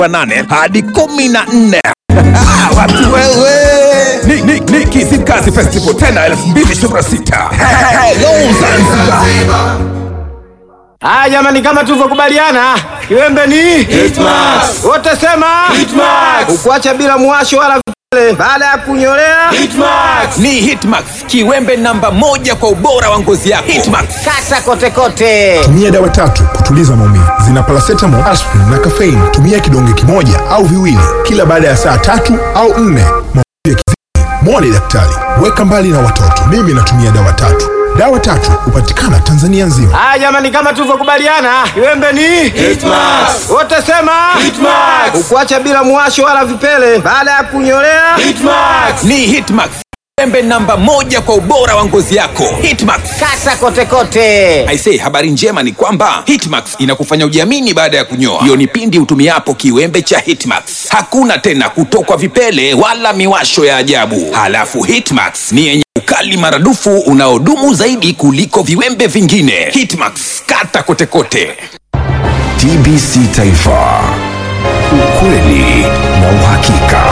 nane hadi kumi na nne watu wewe ni, ni, ni Kizimkazi Festival tena 2026 Hello Zanzibar Haya jamani, kama tulivyokubaliana, kiwembe ni Hitmax. wote sema Hitmax. ukuacha bila mwasho wala vipele baada ya kunyolea Hitmax. ni Hitmax, kiwembe namba moja kwa ubora wa ngozi yako. Hitmax. kata kote kote. tumia dawa tatu kutuliza maumivu zina paracetamol, aspirin na caffeine. Tumia kidonge kimoja au viwili kila baada ya saa tatu au nne. Maumivu yakizidi, mwone daktari. Weka mbali na watoto. Mimi natumia dawa tatu. Dawa tatu hupatikana Tanzania nzima. Haya jamani, kama tulivyokubaliana, kiwembe ni Hitmax. wote sema Hitmax. ukuacha bila mwasho wala vipele baada ya kunyolea Hitmax. ni Hitmax, kiwembe namba moja kwa ubora wa ngozi yako. Hitmax. kata kote kote. Aisee, habari njema ni kwamba Hitmax inakufanya ujiamini baada ya kunyoa. Hiyo ni pindi utumiapo kiwembe cha Hitmax. Hakuna tena kutokwa vipele wala miwasho ya ajabu. Halafu Hitmax ni yenye ukali maradufu unaodumu zaidi kuliko viwembe vingine. Hitmax, kata kote kote. TBC Taifa, ukweli na uhakika.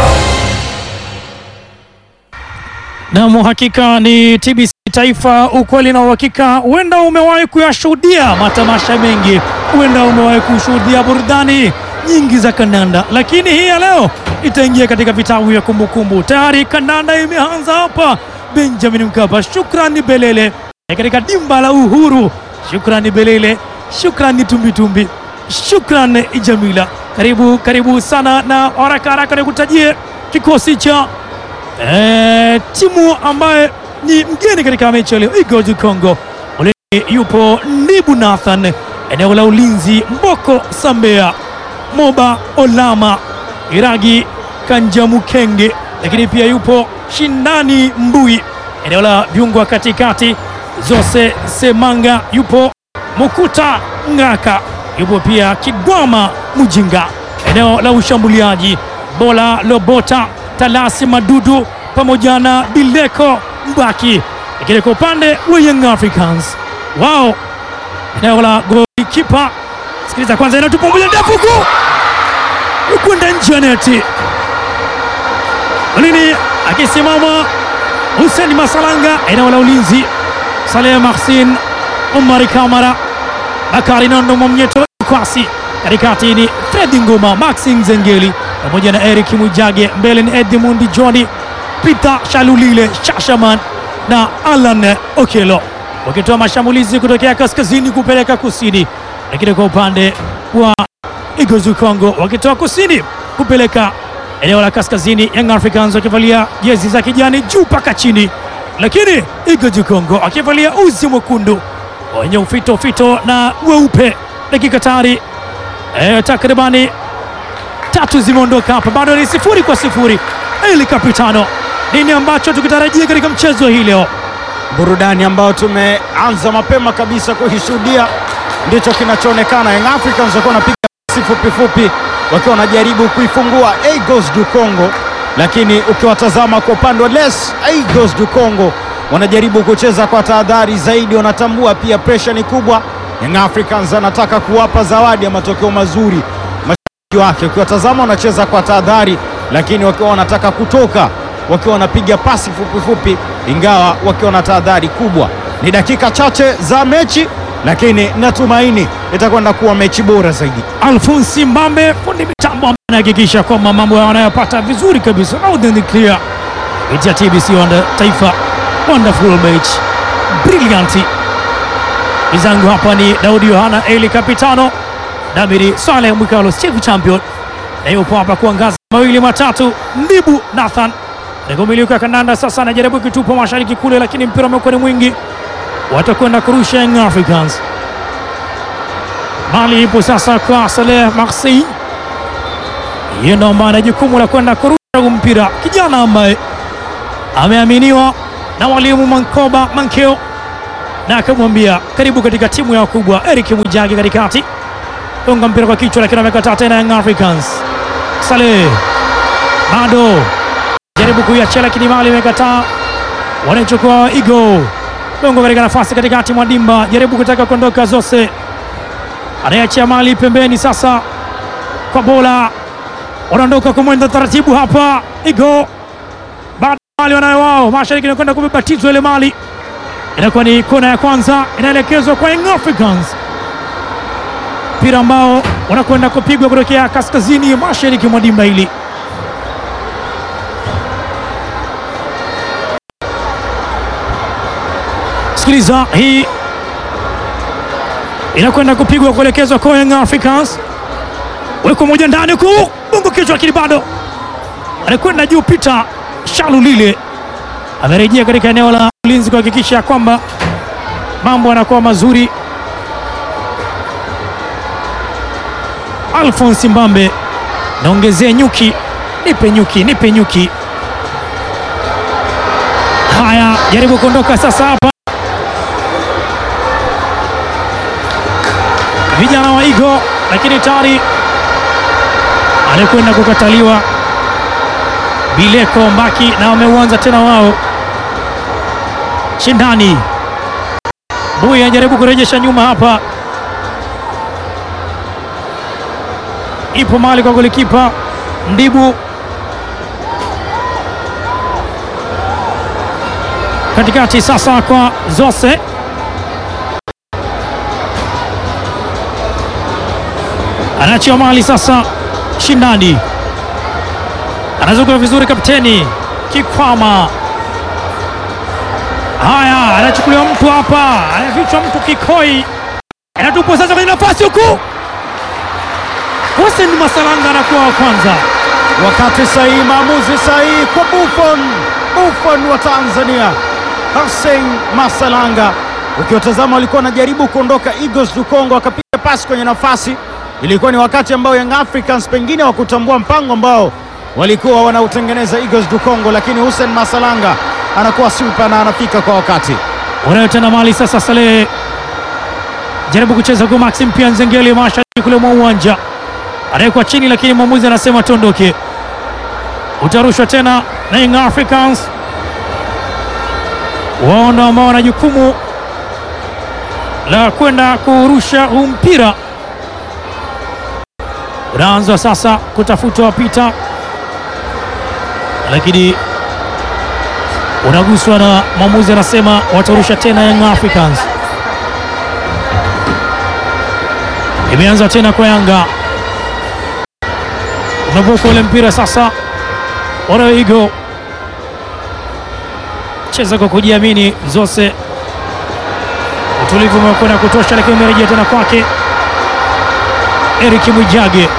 Nam, hakika ni TBC Taifa, ukweli na uhakika. Huenda umewahi kuyashuhudia matamasha mengi, huenda umewahi kushuhudia burudani nyingi za kandanda, lakini hii ya leo itaingia katika vitabu vya kumbukumbu. Tayari kandanda imeanza hapa Benjamin Mkapa. Shukrani Belele katika dimba la Uhuru. Shukrani Belele, shukrani Tumbitumbi, shukrani Jamila. Karibu karibu sana, na haraka haraka nikutajie kikosi cha Eh, timu ambaye ni mgeni katika mechi ya leo Eagles du Congo. Ulini yupo Ndibu Nathan, eneo la ulinzi Mboko Sambea, Moba Olama, Iragi Kanjamukenge, lakini pia yupo Shindani Mbui, eneo la viungo wa katikati Zose Semanga, yupo Mukuta Ngaka, yupo pia Kigwama Mujinga, eneo la ushambuliaji Bola Lobota Talasi Madudu pamoja na Bileko Mbaki, lakini kwa upande wa Young Africans wao eneo la golikipa, sikiliza kwanza, inatupa moja ndefu huku kwenda nje ya neti, lini akisimama Hussein Masalanga, eneo la ulinzi Saleh Mahsin, Omari Kamara, Bakari Nondo Mwamnyeto Kwasi, katikati ni Fredi Nguma, Maxi Nzengeli pamoja na Eric Mwijage, mbele ni Edmund Johni, Peter Shalulile, Shashaman na Alan Okelo wakitoa mashambulizi kutokea kaskazini kupeleka kusini, lakini kwa upande wa Eagles du Congo wakitoa kusini kupeleka eneo la kaskazini, Young Africans wakivalia jezi za kijani juu mpaka chini, lakini Eagles du Congo akivalia uzi mwekundu wenye ufito ufito na weupe. Dakika tayari eh, takribani tatu zimeondoka hapa, bado ni sifuri kwa sifuri. Eli Kapitano, nini ambacho tukitarajia katika mchezo hii leo? burudani ambayo tumeanza mapema kabisa kuishuhudia ndicho kinachoonekana. Young Africans wakiwa wanapiga pasi fupi fupi, wakiwa wanajaribu kuifungua Eagles du Congo, lakini ukiwatazama kwa upande wa Les Eagles du Congo wanajaribu kucheza kwa tahadhari zaidi, wanatambua pia presha ni kubwa. Young Africans anataka kuwapa zawadi ya matokeo mazuri mashabiki wake. Ukiwatazama wanacheza kwa tahadhari, lakini wakiwa wanataka kutoka wakiwa wanapiga pasi fupi fupi, ingawa wakiwa na tahadhari kubwa. Ni dakika chache za mechi, lakini natumaini itakwenda kuwa mechi bora zaidi. Alfonsi Mbambe, fundi mitambo ambaye anahakikisha kwamba mambo yanayopata vizuri kabisa loud and clear kupitia TBC Wanda Taifa. Wonderful match, brilliant. Wenzangu hapa ni Daudi Yohana, Eli Kapitano, Damiri Saleh Mwikalo, chief champion, na yupo hapa kuangaza mawili matatu. Ndibu Nathan Negomiliki ya kandanda sasa anajaribu kitupa mashariki kule, lakini mpira umekuwa ni mwingi, watakwenda kurusha Young Africans. Mali ipo sasa kwa Saleh Marseille, yeye ndo ambaye ana jukumu la kwenda kurusha huu mpira, kijana ambaye ameaminiwa na mwalimu Mankoba Mankeo na akamwambia karibu katika timu ya wakubwa. Eric Mwijage katikati, gonga mpira kwa kichwa, lakini amekataa tena. Young Africans, Saleh bado jaribu kuiachia, lakini mali imekataa, wanaichukua Igo Bongo katika nafasi katikati mwa dimba, jaribu kutaka kuondoka. Zose anaiachia mali pembeni, sasa kwa bola wanaondoka kumwenda taratibu hapa. Igo baada mali wanayo wao, mashariki inakwenda kubebatizwa ile mali, inakuwa ni kona ya kwanza, inaelekezwa kwa Young Africans, mpira ambao wanakwenda kupigwa kutokea kaskazini mashariki mwa dimba hili. Sikiliza, hii inakwenda kupigwa kuelekezwa kwa Young Africans, weko moja ndani huku bongo kichwa, lakini bado anakwenda juu. Peter Shalulile amerejea katika eneo la ulinzi kuhakikisha kwamba mambo yanakuwa mazuri. Alphonse Mbambe naongezea nyuki, nipe nyuki, nipe nyuki. Haya, jaribu kuondoka sasa hapa vijana wa Igo, lakini tayari alikwenda kukataliwa Bileko Mbaki, na wameuanza tena wao shindani. Buya anajaribu kurejesha nyuma hapa, ipo mali kwa golikipa Ndibu katikati, sasa kwa Zose anaachia mali sasa, shindani anazunguka vizuri, kapteni Kikwama. Haya, anachukuliwa mtu hapa, anafichwa mtu Kikoi, anatupwa sasa kwenye nafasi huku. Hussein Masalanga anakuwa wa kwanza. Wakati sahihi, maamuzi sahihi kwa Buffon, Buffon wa Tanzania, Hussein Masalanga. Ukiwatazama walikuwa wanajaribu kuondoka Eagles du Congo, akapiga pasi kwenye nafasi. Ilikuwa ni wakati ambao Young Africans pengine wakutambua mpango ambao walikuwa wanautengeneza Eagles du Congo, lakini Hussein Masalanga anakuwa super na anafika kwa wakati. Unayo tena mali sasa, Saleh jaribu kucheza kwa Maxim pia Nzengeli mashariki kule mwa uwanja, anawekwa chini, lakini mwamuzi anasema tuondoke. Utarushwa tena na Young Africans, wao ndo ambao wana jukumu la kwenda kurusha huu mpira. Unaanzwa sasa kutafutwa wapita, lakini unaguswa na mwamuzi anasema watarusha tena Young Africans. Imeanza tena kwa Yanga, umevuka ule mpira sasa, Oroigo cheza kwa kujiamini, Zose utulivu umekwenda kutosha, lakini umerejea tena kwake Eric Mwijage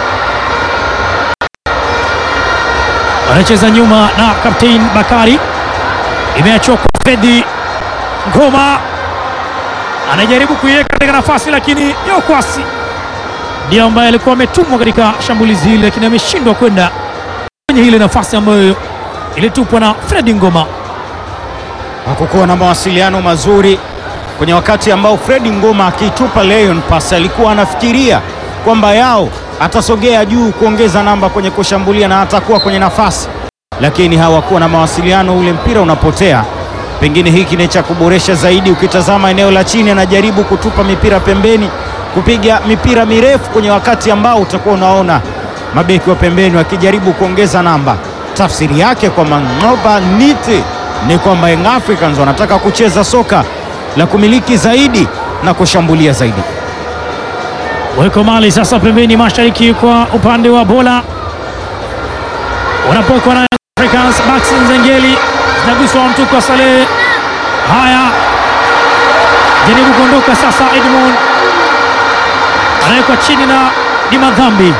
anacheza nyuma na Kaptein Bakari, imeachwa kwa Fedi Ngoma, anajaribu kuiweka katika nafasi, lakini Yokwasi ndio ambaye alikuwa ametumwa katika shambulizi hili, lakini ameshindwa kwenda kwenye ile nafasi ambayo ilitupwa na Fredi Ngoma. Hakukuwa na mawasiliano mazuri kwenye wakati ambao Fredi Ngoma akiitupa Leon pass alikuwa anafikiria kwamba yao atasogea juu kuongeza namba kwenye kushambulia na atakuwa kwenye nafasi, lakini hawakuwa na mawasiliano, ule mpira unapotea. Pengine hiki ni cha kuboresha zaidi. Ukitazama eneo la chini, anajaribu kutupa mipira pembeni, kupiga mipira mirefu kwenye wakati ambao utakuwa unaona mabeki wa pembeni wakijaribu kuongeza namba. Tafsiri yake kwa Mang'oba Niti ni kwamba Young Africans wanataka kucheza soka la kumiliki zaidi na kushambulia zaidi. Weko mali sasa pembeni mashariki kwa upande wa bola wanapokwa na Africans. Max Nzengeli zinaguswa mtu kwa Saleh. Haya, jaribu kuondoka sasa. Edmond anawekwa chini na ni madhambi.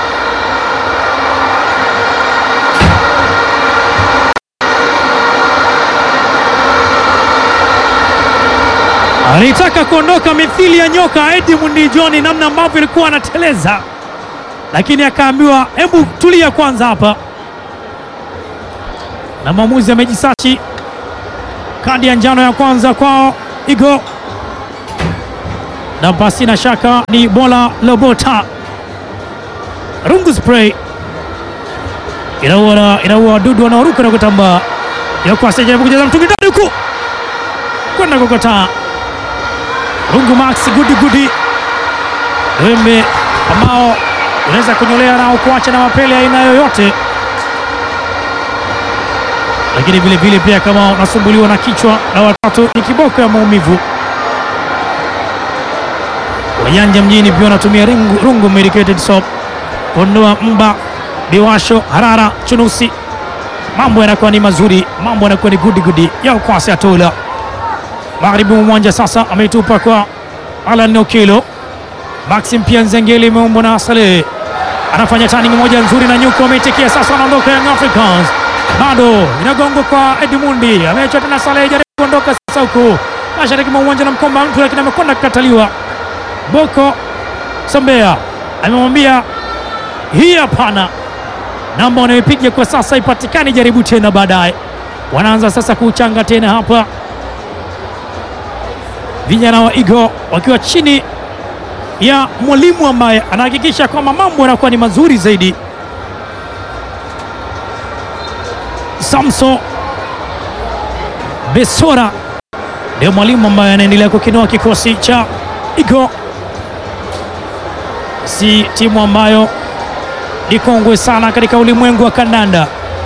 Alitaka kuondoka mithili ya nyoka Edmund John, namna ambavyo ilikuwa anateleza, lakini akaambiwa hebu tulia kwanza hapa, na mwamuzi amejisachi kadi ya njano ya kwanza kwao Igo, na pasi na shaka ni Bola Lobota. Rungu spray inaua inaua wadudu wanaoruka na kutambaa. Yokwasi jaribu kujaza mtungi ndani huku kwenda kukotaa Rungu Max gudi gudi wembe ambao unaweza kunyolea nao kuacha na mapele aina yoyote, lakini vile vile pia kama unasumbuliwa na kichwa na watatu ni kiboko ya maumivu. Wajanja mjini pia wanatumia rungu, rungu medicated soap kuondoa mba, biwasho, harara, chunusi. Mambo yanakuwa ni mazuri, mambo yanakuwa ni gudi gudi ya ukwasi atola magharibi mwa uwanja sasa, ameitupa kwa Alan Okelo. Maxim pia Nzengeli imeumbwa na Saleh, anafanya turning moja nzuri na nyuko ameitikia sasa, anaondoka Young Africans, bado inagongwa kwa Edmundi, ameachwa tena Saleh, jaribu kuondoka sasa huku mashariki mwa uwanja na mkomba mtu, lakini amekwenda kukataliwa. Boko Sombea amemwambia hii hapana, namba wanayopiga kwa sasa ipatikani, jaribu tena baadaye. Wanaanza sasa kuchanga tena hapa vijana wa Igo wakiwa chini ya mwalimu ambaye anahakikisha kwamba mambo yanakuwa ni mazuri zaidi. Samso Besora ndio mwalimu ambaye anaendelea kukinoa kikosi cha Igo, si timu ambayo ni kongwe sana katika ulimwengu wa kandanda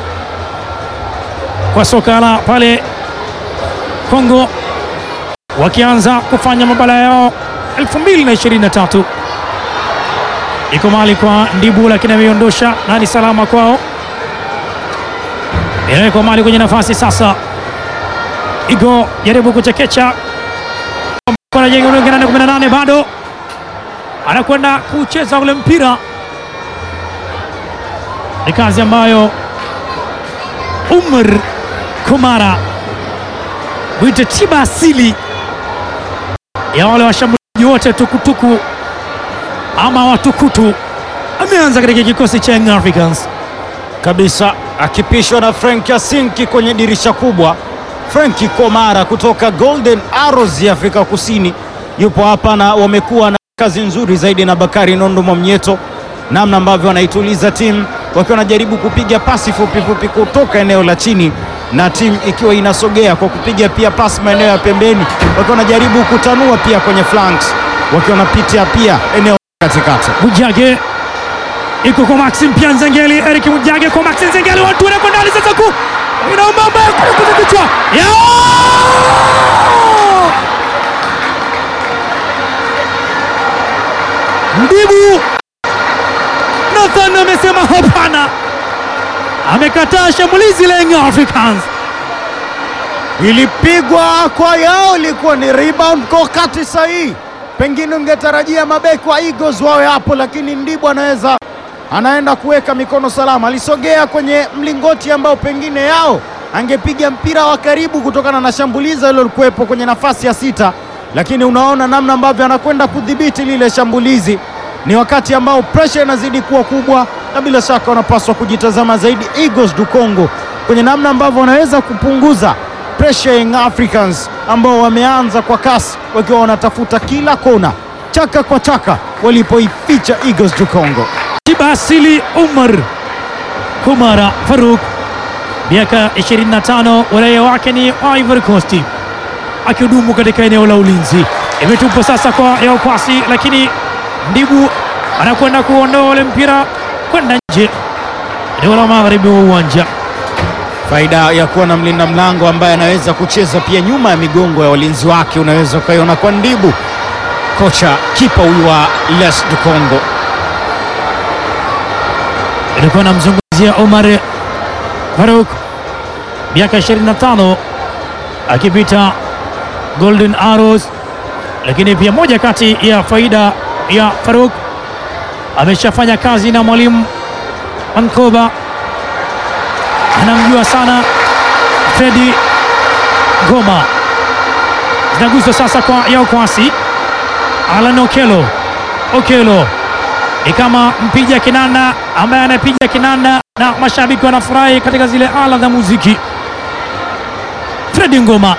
kwa soka la pale Kongo wakianza kufanya mabala yao 2023 iko mali kwa Ndibu, lakini ameiondosha na ni salama kwao. Inawekwa mali kwenye nafasi sasa, Igo jaribu kuchekecha anajenga ule ndani 18 bado anakwenda kucheza ule mpira, ni kazi ambayo Umar Kumara wite tiba asili ya wale washambuliaji wote tukutuku ama watukutu ameanza katika kikosi cha Young Africans. kabisa akipishwa na Frank Yasinki kwenye dirisha kubwa. Franki Komara kutoka Golden Arrows ya Afrika Kusini yupo hapa na wamekuwa na kazi nzuri zaidi na Bakari Nondo Mwamnyeto, namna ambavyo wanaituliza timu wakiwa wanajaribu kupiga pasi fupi fupi kutoka eneo la chini na timu ikiwa inasogea kwa kupiga pia pasi maeneo ya pembeni, wakiwa wanajaribu kutanua pia kwenye flanks, wakiwa wanapitia pia eneo katikati. Mujage iko kwa Maxim pia Nzengeli, Eric Mujage kwa Maxim Nzengeli, watu wanakwenda ndani sasa ku inaomba mbaya kukuza kichwa ya Ndibu Nathan amesema hapana, amekataa shambulizi la Young Africans. ilipigwa kwa yao, ilikuwa ni rebound kwa wakati sahihi. Pengine ungetarajia mabeki wa Eagles wawe hapo, lakini Ndibu anaweza anaenda kuweka mikono salama. Alisogea kwenye mlingoti ambao pengine yao angepiga mpira wa karibu kutokana na shambulizi lilokuwepo kwenye nafasi ya sita, lakini unaona namna ambavyo anakwenda kudhibiti lile shambulizi. Ni wakati ambao presha inazidi kuwa kubwa, na bila shaka wanapaswa kujitazama zaidi Eagles du Congo kwenye namna ambavyo wanaweza kupunguza presha ya Young Africans ambao wameanza kwa kasi wakiwa wanatafuta kila kona, chaka kwa chaka, walipoificha Eagles du Congo. Tiba asili Umar Kumara Faruk, miaka 25, uraia wake ni Ivory Coast, akihudumu katika eneo la ulinzi. Imetupwa sasa kwa Yao Kwasi, lakini Ndibu anakwenda kuondoa ule mpira kwenda nje, eneo la magharibi wa uwanja. Faida ya kuwa na mlinda mlango ambaye anaweza kucheza pia nyuma ya migongo ya walinzi wake, unaweza ukaiona kwa Ndibu, kocha kipa huyu wa Les du Congo. ilikuwa namzungumzia Omar Faruk, miaka 25, akipita Golden Arrows, lakini pia moja kati ya faida ya Faruk ameshafanya kazi na mwalimu Mankoba, anamjua sana Fredi Goma. Zinaguswa sasa kwa Yao Kwasi, Alan Okelo, Okelo ni kama mpiga kinanda ambaye anapiga kinanda na mashabiki wanafurahi katika zile ala za muziki. Fredi Ngoma,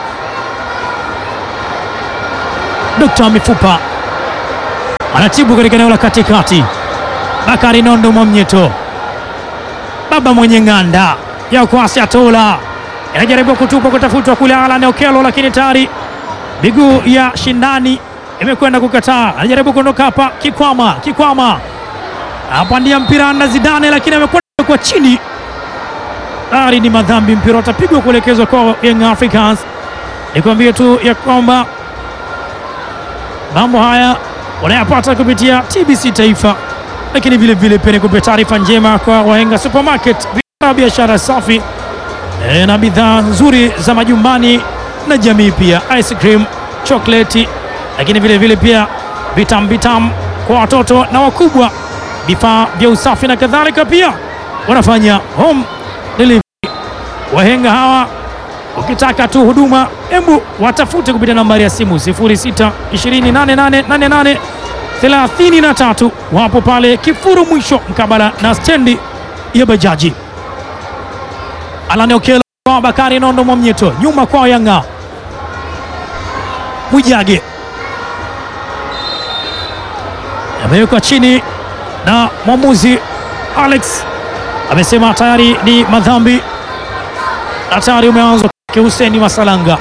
dokta wa mifupa, anatibu katika eneo la katikati. Bakari Nondo Mwamnyeto, baba mwenye ng'anda ya kwasi atola, inajaribu kutupa kutafutwa kule Alan Okelo, lakini tayari miguu ya shindani imekwenda kukataa. Anajaribu kuondoka hapa, Kikwama, Kikwama apandia mpira na Zidane, lakini amekwenda kwa chini. Tayari ni madhambi, mpira utapigwa kuelekezwa kwa Young Africans. Nikwambie tu ya kwamba mambo haya unayapata kupitia TBC Taifa, lakini vile vile pia nikupe taarifa njema kwa Wahenga Supermarket, vifaa biashara safi e, na bidhaa nzuri za majumbani na jamii, pia ice cream, chokoleti, lakini vile vile pia vitamu vitamu kwa watoto na wakubwa, vifaa vya usafi na kadhalika. Pia wanafanya home delivery. Wahenga hawa ukitaka tu huduma, hebu watafute kupitia nambari ya simu 06 2888 33. Wapo pale Kifuru mwisho mkabala na stendi ya bajaji. Alane Okelo kwa Bakari Nondo Mwamnyeto, nyuma kwao Yanga Mwijage amewekwa chini na mwamuzi Alex amesema tayari ni madhambi na tayari umeanza kwa Huseni Masalanga.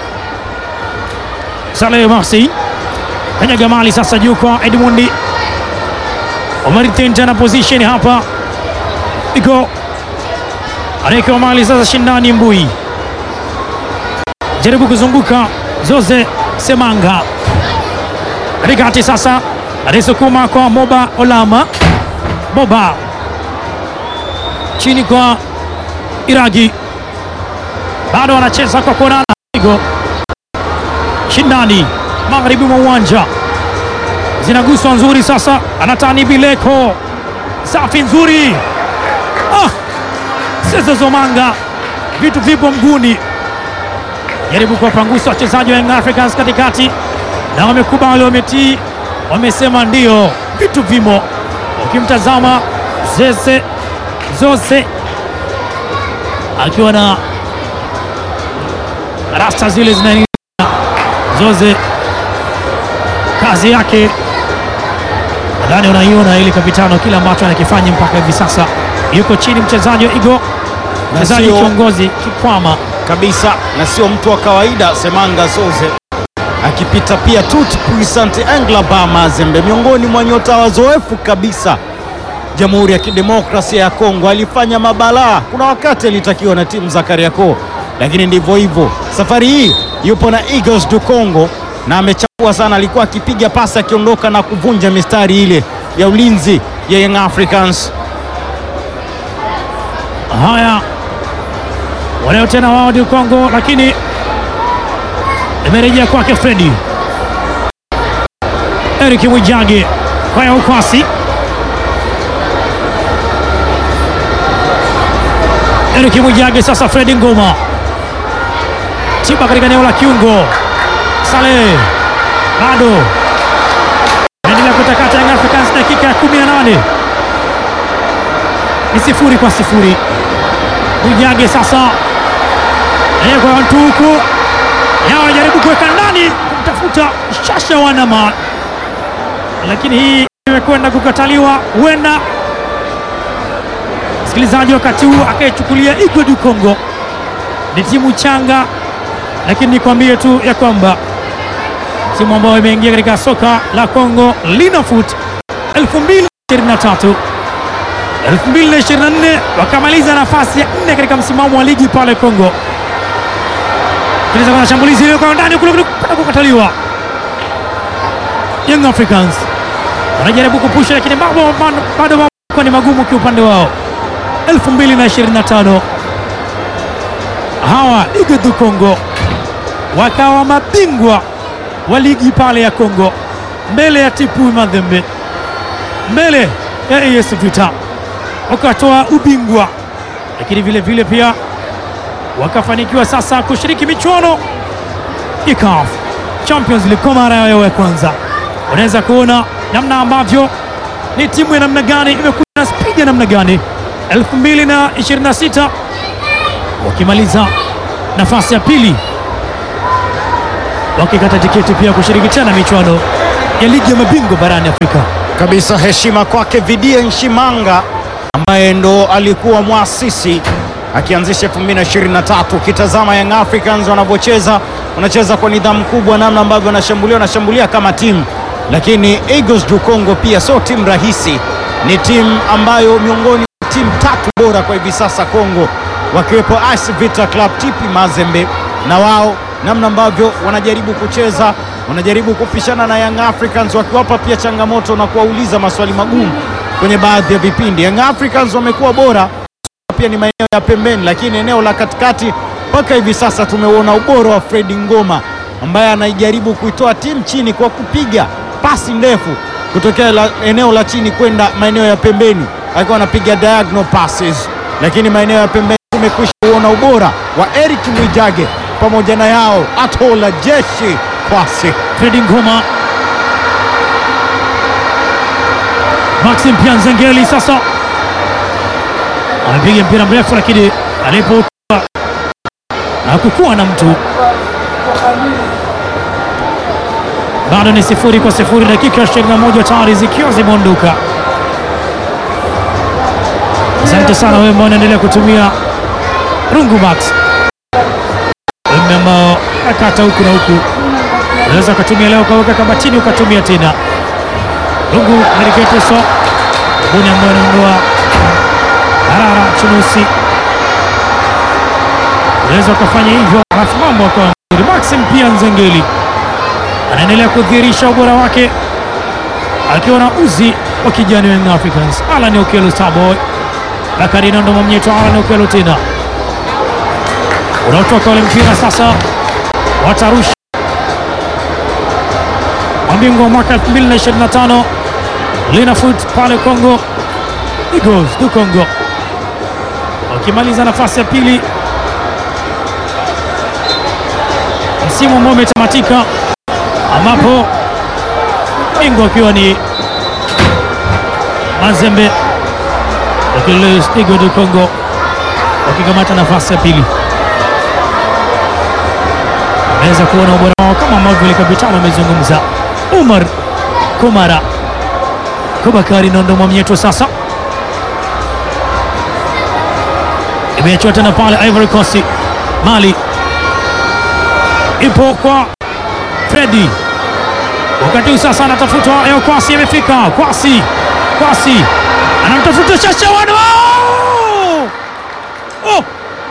Saleh Masi kanyaga mali sasa juu kwa Edmundi Omar Tenta na position hapa iko anaekewa mali sasa shindani Mbui jaribu kuzunguka Zoze Semanga katikati sasa anaisukuma kwa Moba Olama Moba chini kwa Iragi bado anacheza kwa kuonana pigo shindani magharibi mwa uwanja zinaguswa nzuri sasa, anatani Bileko safi nzuri ah! Sasa Zomanga vitu vipo mguni, jaribu kuwapangusa wachezaji wa Young Africans katikati, na wamekubali, wametii, wamesema ndio, vitu vimo. Ukimtazama Zeze Zose akiwa na rasta zile zina Zoze, kazi yake nadhani unaiona ile kapitano, kila ambacho anakifanya mpaka hivi sasa. Yuko chini mchezaji wa Igo, mchezaji sio- kiongozi Kikwama kabisa na sio mtu wa kawaida. Semanga Soze akipita pia Tut Puissant Englaba Mazembe, miongoni mwa nyota wazoefu kabisa Jamhuri ya Kidemokrasia ya Kongo. Alifanya mabalaa, kuna wakati alitakiwa na timu za Kariakoo, lakini ndivyo hivyo. Safari hii yupo na Eagles du Congo na amechapua sana, alikuwa akipiga pasi akiondoka na kuvunja mistari ile ya ulinzi ya Young Africans. Haya, wanao tena wao ndio Kongo, lakini imerejea kwake Fredi Eric Mwijage kwa ya ukwasi Eric Mwijage sasa, Fredi Ngoma tiba katika eneo la kiungo, Saleh bado naendelea kutakata Young Africans, dakika ya 18 ni sifuri kwa sifuri. Mwijage sasa kwa mtu huku yao anajaribu kuweka ndani kumtafuta Shasha Wanama, lakini hii imekwenda kukataliwa. Huenda msikilizaji wakati huu akaichukulia Igwe du Congo ni timu changa, lakini nikwambie tu ya kwamba timu ambayo imeingia katika soka la Congo Linafoot 2023 2024 wakamaliza nafasi ya nne katika msimamo wa ligi pale Kongo. Kiliza kwa shambulizi ile kwa ndani kule kule kupata kukataliwa. Young Africans wanajaribu kupusha, lakini mambo bado- bado mambo ni magumu kiupande wao. 2025 hawa Ligue du Congo wakawa mabingwa wa ligi pale ya Kongo mbele ya Tipu Mazembe, mbele ya AS Vita wakatoa ubingwa, lakini vile vile pia wakafanikiwa sasa kushiriki michuano ya CAF Champions League kwa mara yao ya kwanza. Unaweza kuona namna ambavyo ni timu ya namna gani imekuwa na spidi ya namna gani. 2026 wakimaliza nafasi ya pili, wakikata tiketi pia kushiriki tena michuano ya ligi ya mabingwa barani Afrika. kabisa heshima kwake Vidie Nshimanga ambaye ndo alikuwa mwasisi akianzisha 2023. Ukitazama Young Africans wanavyocheza, wanacheza kwa nidhamu kubwa, namna ambavyo wanashambulia, wanashambulia kama timu, lakini Eagles du Congo pia sio timu rahisi ni timu ambayo miongoni mwa timu tatu bora kwa hivi sasa Kongo, wakiwepo AS Vita Club, TP Mazembe na wao namna ambavyo wanajaribu kucheza, wanajaribu kupishana na Young Africans, wakiwapa pia changamoto na kuwauliza maswali magumu kwenye baadhi ya vipindi. Young Africans wamekuwa bora pia ni maeneo ya pembeni, lakini eneo la katikati mpaka hivi sasa tumeuona ubora wa Fredi Ngoma ambaye anaijaribu kuitoa timu chini kwa kupiga pasi ndefu kutokea la, eneo la chini kwenda maeneo ya pembeni akiwa anapiga diagonal passes, lakini maeneo ya pembeni tumekwisha kuona ubora wa Eric Mwijage pamoja na yao Atola Jeshi Kwasi. Fredi Ngoma, Maxim Pianzengeli sasa amepiga mpira mrefu, lakini alipotua hakukuwa na mtu. Bado ni sifuri kwa sifuri, dakika 21 tayari zikiwa zimeondoka. Asante sana wewe ambao unaendelea kutumia Rungu Max, wewe ambao akata huku na huku, unaweza ukatumia leo ukaweka kabatini ukatumia tena Rungu Meriketeso buni ambayo anaondoa Harara Chunusi, unaweza ukafanya hivyo, alafu mambo akawa nzuri. Maxim pia Nzengeli anaendelea kudhihirisha ubora wake akiwa na uzi wa kijani wa Young Africans. Alan Okello Starboy, Bakari Nondo Mwamnyeto, Alan Okello tena unaotoka ule mpira sasa, watarusha mabingwa wa mwaka 2025 Linafoot pale Congo Eagles du Congo wakimaliza nafasi ya pili msimu ambao umetamatika, ambapo bingwa akiwa ni Mazembe, lakini Eagles du Congo wakikamata nafasi ya pili. Ameweza kuona ubora wao kama ambavyo ile kapitano amezungumza Umar Kumara Kubakari Nondo Mwamnyeto sasa imeachiwa tena pale Ivory Coast. Mali ipo kwa Fredi, wakati huu sasa anatafutwa Eo Kwasi, amefika Kwasi, Kwasi anamtafuta Shashawan, oh! oh!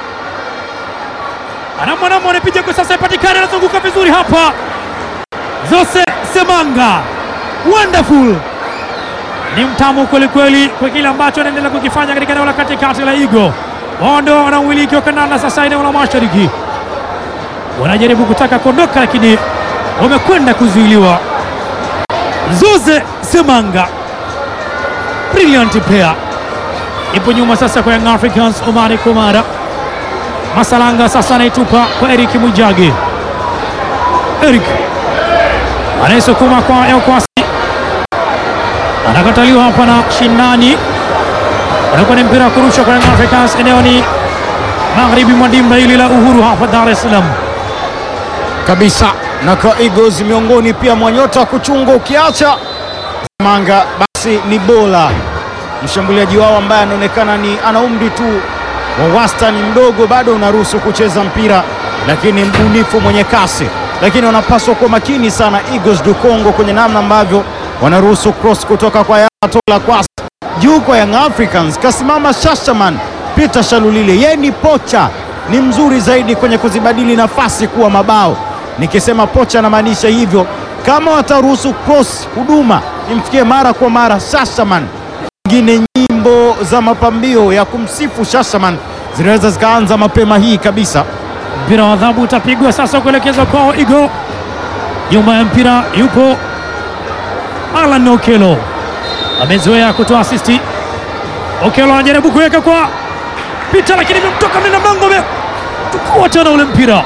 anamwanamo anapiga kwa sasa, ipatikana, anazunguka vizuri hapa, Zose Semanga, wonderful ni mtamu kweli kweli kwa kile ambacho anaendelea kukifanya katika eneo la katikati la Igo. Wao ndio wana umiliki wa kandanda sasa eneo la mashariki, wanajaribu kutaka kuondoka, lakini wamekwenda kuzuiliwa. Zuze Semanga, brilliant player, ipo nyuma sasa kwa Young Africans. Omari Kumara Masalanga sasa anaitupa kwa Eric Mwijage. Eric anayesukuma kwa Elkwasi anakataliwa hapa na Shindani, anakuwa ni mpira wa kurusha kwa Young Africans. Eneo ni magharibi mwa dimba hili la Uhuru hapa Dar es Salaam. kabisa na kwa Eagles miongoni pia mwa nyota wa kuchunga, ukiacha Manga basi ni Bola, mshambuliaji wao ambaye anaonekana ni ana umri tu wa wastani mdogo, bado unaruhusu kucheza mpira, lakini mbunifu, mwenye kasi, lakini wanapaswa kuwa makini sana Eagles du Congo kwenye namna ambavyo wanaruhusu cross kutoka kwa Yatola Kwasi juu kwa Young Africans. Kasimama Shashaman Peter Shalulile, yeye ni pocha, ni mzuri zaidi kwenye kuzibadili nafasi kuwa mabao. Nikisema pocha namaanisha hivyo, kama wataruhusu cross huduma imfikie mara kwa mara Shashaman, ingine nyimbo za mapambio ya kumsifu Shashaman zinaweza zikaanza mapema hii kabisa. Mpira wa adhabu utapigwa sasa kuelekezwa kwao Igo. Nyuma ya mpira yupo Alan Okelo, amezoea kutoa asisti. Okelo anajaribu kuweka kwa Pita, lakini imemtoka mlinda mlango, ametukua tena ule mpira,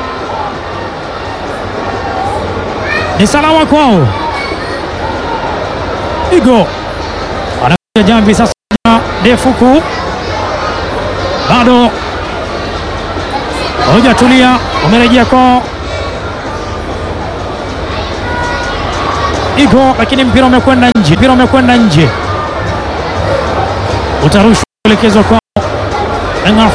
ni salama kwao. Igo anakuja jamvi sasa ndefu kuu, bado hawajatulia, wamerejea kwao Igo, lakini mpira umekwenda nje, mpira umekwenda nje, utarushwa kuelekezwa kwao.